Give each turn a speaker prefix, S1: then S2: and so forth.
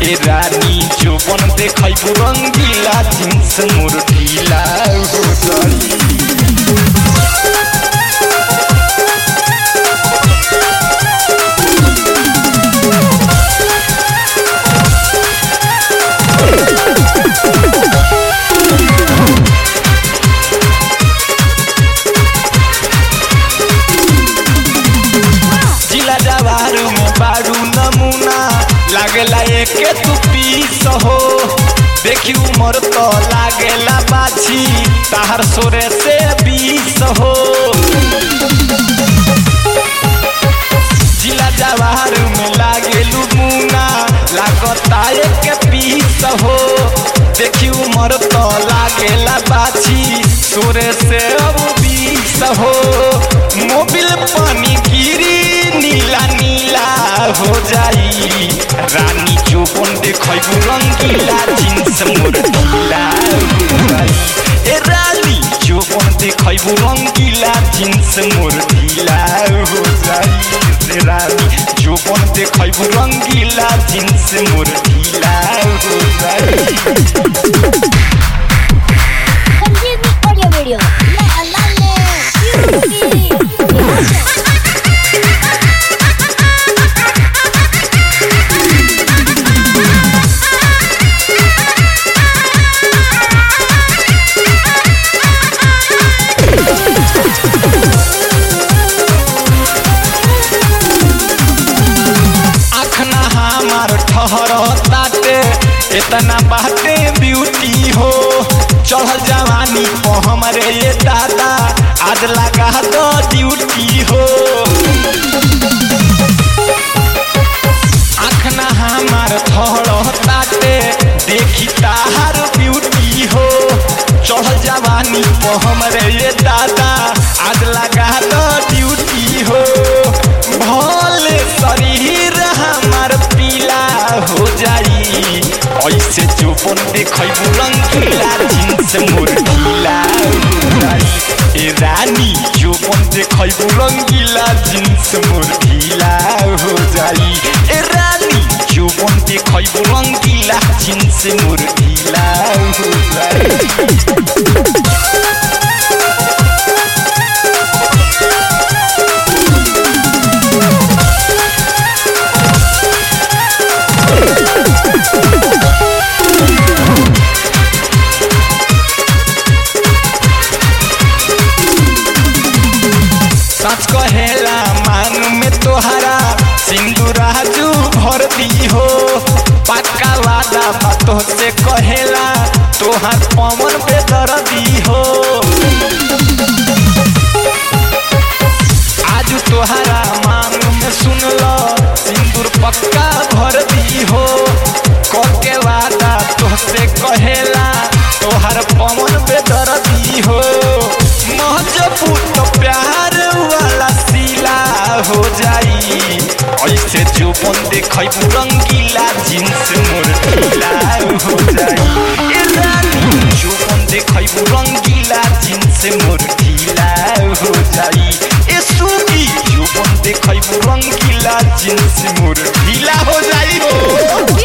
S1: ए रानी जोबन देखैबू रंगीला जिन्स मोर ढीला हो जाई जिला जवारू में बारू नमूना लागेला एके तू पीस हो देखी उमर तो लागेला बाछी ताहर सोरे से बीस हो जिला जवारू में लागेलू मुना लागता एके पीस हो देखी उमर तो लागेला बाछी सोरे से अब बीस हो मोबिल पानी गिरी नीला नीला हो जाई रानी जोबन देखैबू रंगीला जिन्स मोर ढीला हो जाई ए रानी जोबन देखैबू रंगीला जिन्स मोर ढीला हो जाई ए रानी जोबन देखैबू रंगीला जिन्स मोर ढीला हो जाई
S2: Continue audio video. La la
S1: आखना हमार ठहर ताटे इतना बाटे ब्यूटी हो चढ़ल जवानी को हमरे ये दादा आज लगा दो ड्यूटी हो आखना हमार ठहर ताटे देखी ताहार ब्यूटी हो चढ़ल जवानी को हमरे ये दादा आज लगा दो ड्यूटी हो भले शरीर हमार पीला हो जाई ऐसे चोपन देखैबू रंगीला जिन्स मोर ढीला हो जाई ए रानी चोपन देखैबू रंगीला जिन्स मोर ढीला हो जाई ए रानी चोपन देखैबू रंगीला जिन्स मोर ढीला हो जाई सच कहेला मान में तोहरा सिंदूराजू भर दी हो पक्का वादा बातों से कहेला तोहार पवन पे दर दी हो आज तोहरा मान में सुन लो सिंदूर पक्का भर दी हो कके वादा तोहसे कहेला तोहार पवन पे दर दी हो महजबूत प्यार वाला सिला हो जाई ऐसे जो बन देखैबू रंगीला जिन्स मोर ढीला हो जाई ए रानी जो बन देखैबू रंगीला जिन्स मोर ढीला हो जाई ए सुगी जो बन देखैबू रंगीला जिन्स मोर ढीला हो जाई हो